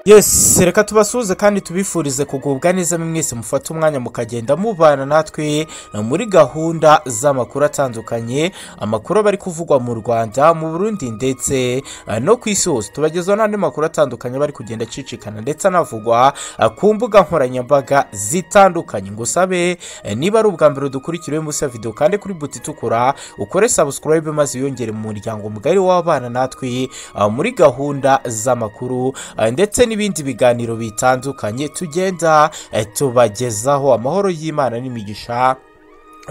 yesi reka tubasuhuze kandi tubifurize kugubwa neza mwese mufate umwanya mukagenda mubana natwe muri gahunda z'amakuru atandukanye amakuru aba ari kuvugwa mu rwanda mu burundi ndetse eh, no ku isi hose tubagezaho n'andi makuru atandukanye aba ari kugenda acicikana ndetse anavugwa eh, ku mbuga nkoranyambaga zitandukanye ngo usabe eh, niba ari ubwa mbere dukurikiriwe munsi ya videwo kandi kuri buti itukura ukore sabusikarayibe maze wiyongere mu muryango mugari w'abana natwe eh, muri gahunda z'amakuru eh, ndetse n'ibindi biganiro bitandukanye tugenda eh, tubagezaho amahoro y'imana n'imigisha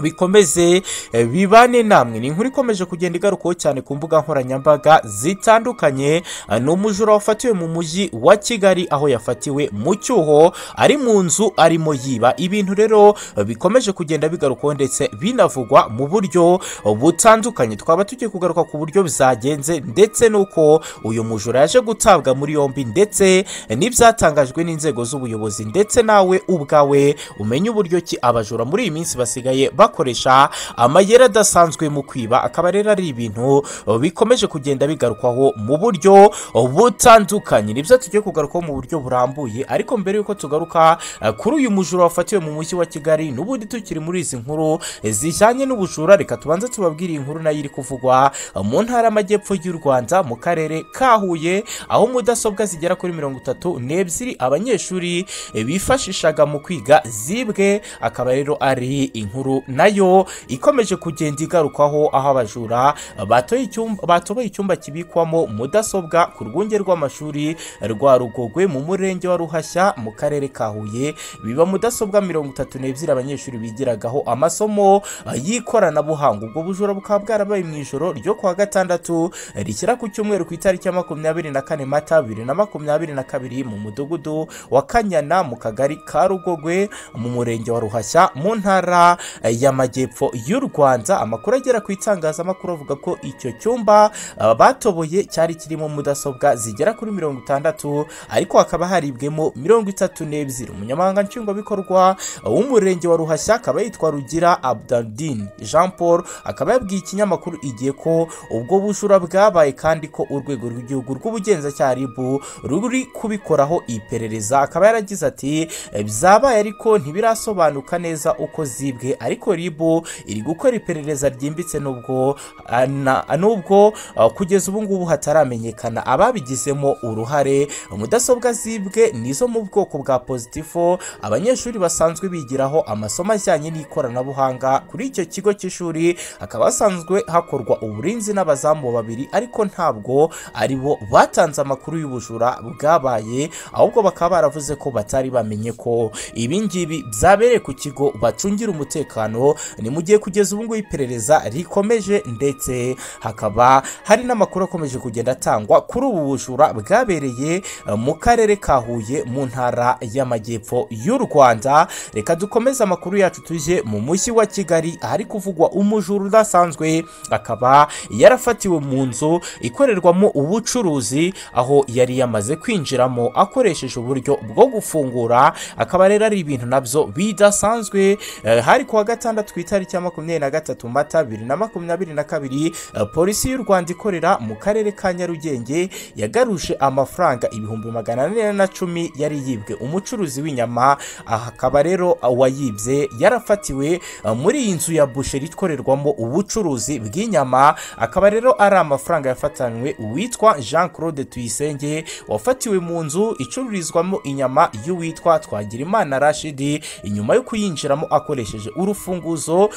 bikomeze eh, bibane namwe ni inkuru ikomeje kugenda igarukaho cyane ku mbuga nkoranyambaga zitandukanye Ah, ni umujura wafatiwe mu mujyi wa kigali aho yafatiwe mu cyuho ari mu nzu arimo yiba ibintu rero eh, bikomeje kugenda bigarukaho ndetse binavugwa mu buryo eh, butandukanye twaba tugiye kugaruka ku buryo bizagenze ndetse n'uko uyu mujura yaje gutabwa muri yombi ndetse eh, n'ibyatangajwe n'inzego z'ubuyobozi ndetse nawe ubwawe umenye uburyo ki abajura muri iyi minsi basigaye bakoresha amayeri adasanzwe mu kwiba akaba rero ari ibintu eh, bikomeje kugenda bigarukwaho mu buryo eh, butandukanye nibyo tugiye kugarukaho mu buryo burambuye ariko mbere y'uko tugaruka eh, kuri uyu mujura wafatiwe mu mujyi wa kigali n'ubundi tukiri muri izi nkuru eh, zijyanye n'ubujura reka tubanze tubabwire iyi nkuru nayo iri kuvugwa eh, mu ntara y'amajyepfo y'u rwanda mu karere ka huye aho mudasobwa zigera kuri mirongo itatu n'ebyiri abanyeshuri eh, bifashishaga mu kwiga zibwe akaba rero ari inkuru nayo ikomeje kugenda igarukaho aho abajura batoye icyumba- batoboye icyumba kibikwamo mudasobwa ku rwunge rw'amashuri rwa rugogwe mu murenge wa ruhashya mu karere ka huye biba mudasobwa mirongo itatu n'ebyiri abanyeshuri bigiragaho amasomo eh, y'ikoranabuhanga ubwo bujura bukaba bwarabaye mu ijoro ryo kuwa gatandatu eh, rishyira ku cyumweru ku itariki ya makumyabiri na kane mata bibiri na makumyabiri na kabiri mu mudugudu wa kanyana mu kagari ka rugogwe mu murenge wa ruhashya mu ntara eh, y'amajyepfo y'u rwanda amakuru agera ku itangazamakuru avuga ko icyo cyumba eh, batoboye cyari kirimo mudasobwa zigera kuri mirongo itandatu ariko hakaba haribwemo mirongo itatu n'ebyiri umunyamabanga nshingwabikorwa eh, w'umurenge wa ruhashya akaba yitwa rugira abdardin jean paul akaba yabwiye ikinyamakuru igihe ko ubwo bujura bwabaye kandi ko urwego rw'igihugu rw'ubugenzacyaha ribu ruri kubikoraho iperereza akaba yaragize ati "Eh, byabaye ariko ntibirasobanuka neza uko zibwe ariko ribu iri gukora iperereza ryimbitse nubwo ah, na- nubwo ah, kugeza ubu ngubu hataramenyekana ababigizemo uruhare mudasobwa zibwe nizo mu bwoko bwa pozitifo abanyeshuri basanzwe bigiraho amasomo ajyanye n'ikoranabuhanga kuri icyo kigo cy'ishuri hakaba hasanzwe hakorwa uburinzi n'abazamu babiri ariko ntabwo ari bo batanze amakuru y'ubujura bwabaye ahubwo bakaba baravuze ko batari bamenye ko ibi ngibi byabereye ku kigo bacungira umutekano ni mu gihe kugeza ubu ngubu iperereza rikomeje ndetse hakaba hari n'amakuru akomeje kugenda atangwa kuri ubu bujura bwabereye eh, mu karere ka huye mu ntara y'amajyepfo y'u rwanda reka dukomeze amakuru yacu tujye mu mujyi wa kigali ahari kuvugwa umujura udasanzwe akaba yarafatiwe mu nzu ikorerwamo ubucuruzi aho yari yamaze kwinjiramo akoresheje uburyo bwo gufungura akaba rero ari ibintu nabyo bidasanzwe eh, hari kuwa gatandatu ku itariki ya makumyabiri na gatatu mata bibiri na makumyabiri na kabiri eh, polisi y'u rwanda ikorera mu karere ka nyarugenge yagaruje amafaranga ibihumbi magana ane na cumi yari yibwe umucuruzi w'inyama aha akaba rero uwayibye yarafatiwe eh, muri iyi nzu ya busheri ikorerwamo ubucuruzi bw'inyama akaba rero ari amafaranga yafatanywe uwitwa jean claude tuyisenge wafatiwe mu nzu icururizwamo inyama y'uwitwa twagirimana rashidi inyuma yo kuyinjiramo akoresheje urufunguzo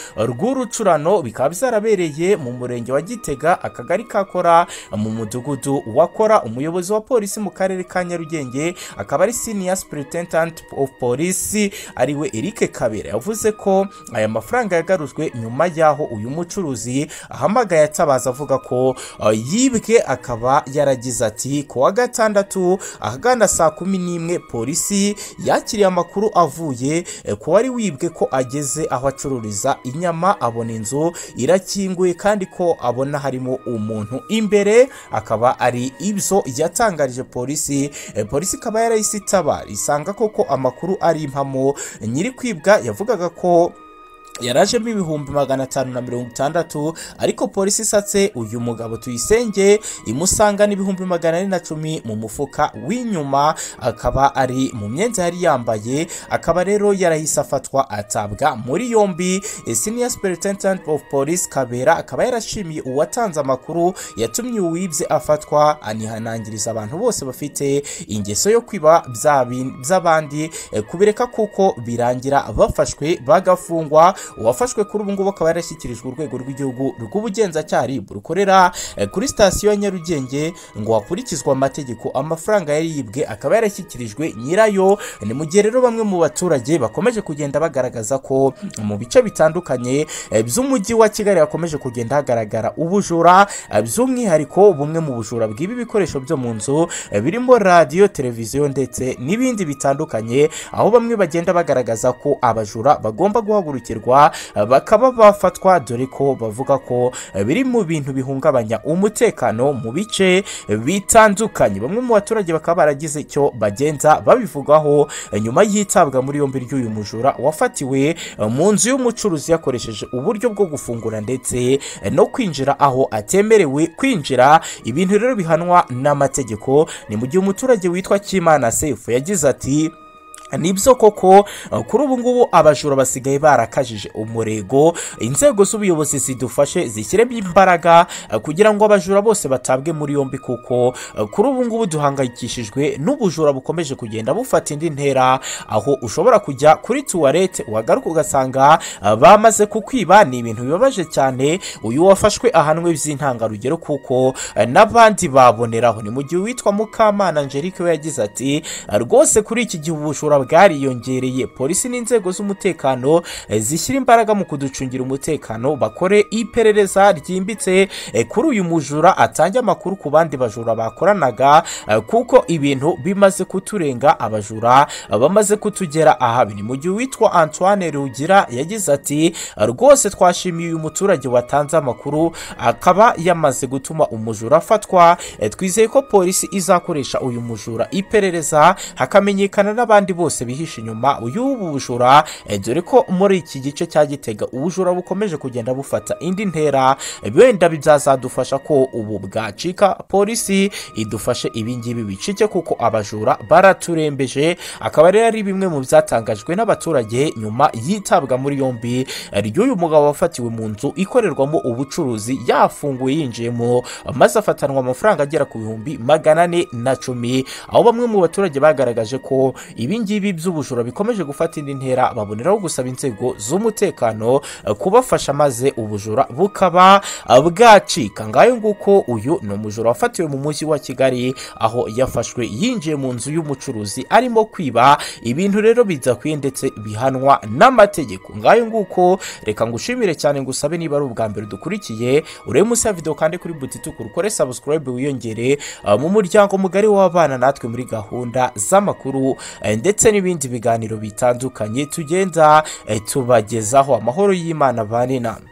rw'urucurano bikaba byarabereye mu murenge wa gitega akagari kakora mu mudugudu wakora umuyobozi wa polisi mu karere ka nyarugenge akaba ari senior superintendent of police ariwe eric kabera yavuze ko aya mafaranga yagarujwe nyuma y'aho uyu mucuruzi ahamagaye atabaza avuga ko uh, yibwe akaba yaragize ati ku wa gatandatu ahagana saa kumi n'imwe polisi yakiriye amakuru avuye eh, ku wari wibwe ko ageze aho acururiza inyama abona inzu irakinguye kandi ko abona harimo umuntu imbere akaba ari ibyo yatangarije polisi Eh, polisi ikaba yarahise itabara isanga koko amakuru ari impamo nyiri kwibwa yavugaga ko yarajemo ibihumbi magana atanu na mirongo itandatu ariko polisi isatse uyu mugabo tuyisenge imusanga n'ibihumbi magana ane na cumi mu mufuka w'inyuma akaba ari mu myenda yari yambaye akaba rero yarahise afatwa atabwa muri yombi senior superintendent of police kabera akaba yarashimiye uwatanze amakuru yatumye uwibye afatwa anihanangiriza abantu bose bafite ingeso yo kwiba bya bin- by'abandi eh, kubireka kuko birangira bafashwe bagafungwa uwafashwe kuri ubu ngubu akaba yarashyikirijwe urwego rw'igihugu rw'ubugenzacyaha RIB rukorera eh, kuri sitasiyo ya Nyarugenge ngo hakurikizwe amategeko amafaranga yari yibwe akaba yarashyikirijwe nyirayo ni mu gihe rero bamwe mu baturage bakomeje kugenda bagaragaza ko mu bice bitandukanye eh, by'umujyi wa Kigali hakomeje kugenda hagaragara ubujura eh, by'umwihariko bumwe mu bujura bwiba ibikoresho byo mu nzu eh, birimo radiyo televiziyo ndetse n'ibindi bitandukanye aho bamwe bagenda bagaragaza ko abajura bagomba guhagurukirwa eh, bakaba bafatwa dore ko bavuga ko eh, biri mu bintu bihungabanya umutekano mu bice bitandukanye bamwe mu baturage bakaba baragize icyo bagenza babivugaho eh, nyuma y'itabwa muri yombi ry'uyu mujura wafatiwe eh, mu nzu y'umucuruzi yakoresheje uburyo bwo gufungura ndetse eh, no kwinjira aho atemerewe kwinjira ibintu rero bihanwa n'amategeko ni mu gihe umuturage witwa Kimana Sefu yagize ati nibyo koko eh, kuri ubu ngubu abajura basigaye barakajije umurego inzego z'ubuyobozi zidufashe zishyiremo imbaraga eh, kugira ngo abajura bose batabwe muri yombi kuko eh, kuri ubu ngubu duhangayikishijwe n'ubujura bukomeje kugenda bufata indi ntera aho ushobora kujya kuri tuwarete wagaruka ugasanga eh, bamaze kukwiba ni ibintu bibabaje cyane uyu wafashwe ahanwe by'intangarugero kuko eh, n'abandi baboneraho ni mu gihe uwitwa mukamana angelique we yagize ati rwose kuri iki gihe ubujura bwariyongereye polisi n'inzego z'umutekano eh, zishyira imbaraga mu kuducungira umutekano bakore iperereza ryimbitse eh, kuri uyu mujura atange amakuru ku bandi bajura bakoranaga eh, kuko ibintu bimaze kuturenga abajura eh, bamaze kutugera ahabi ni mu gihe uwitwa antoine rugira yagize ati rwose twashimiye uyu muturage watanze amakuru akaba yamaze gutuma umujura afatwa Eh, twizeye ko polisi izakoresha uyu mujura iperereza hakamenyekana n'abandi bose bihishe inyuma y'ubu bujura eh, dore ko muri iki gice cya gitega ubujura bukomeje kugenda bufata indi ntera Eh, wenda bizazadufasha ko ubu bwacika polisi idufashe ibingibi bicike kuko abajura baraturembeje akaba rero ari bimwe mu byatangajwe n'abaturage nyuma yitabwa muri yombi eh, ry'uyu mugabo wafatiwe mu nzu ikorerwamo ubucuruzi yafunguye yinjiyemo maze afatanwa amafaranga agera ku bihumbi magana ane na cumi aho bamwe mu baturage bagaragaje ko ibingibi by'ubujura bikomeje gufata indi ntera baboneraho gusaba inzego z'umutekano eh, kubafasha maze ubujura bukaba eh, bwacika ngayo nguko uyu ni umujura wafatiwe mu mujyi wa kigali aho yafashwe yinjiye mu nzu y'umucuruzi arimo kwiba ibintu rero bidakwiye ndetse bihanwa n'amategeko ngayo nguko reka ngushimire cyane ngusabe niba ari ubwa mbere dukurikiye urebe munsi ya video kandi kuri buti tukuru ukore subscribe wiyongere uh, mu muryango mugari w'abana natwe muri gahunda z'amakuru eh, ndetse n'ibindi biganiro bitandukanye tugenda eh, tubagezaho amahoro y'imana bane namwe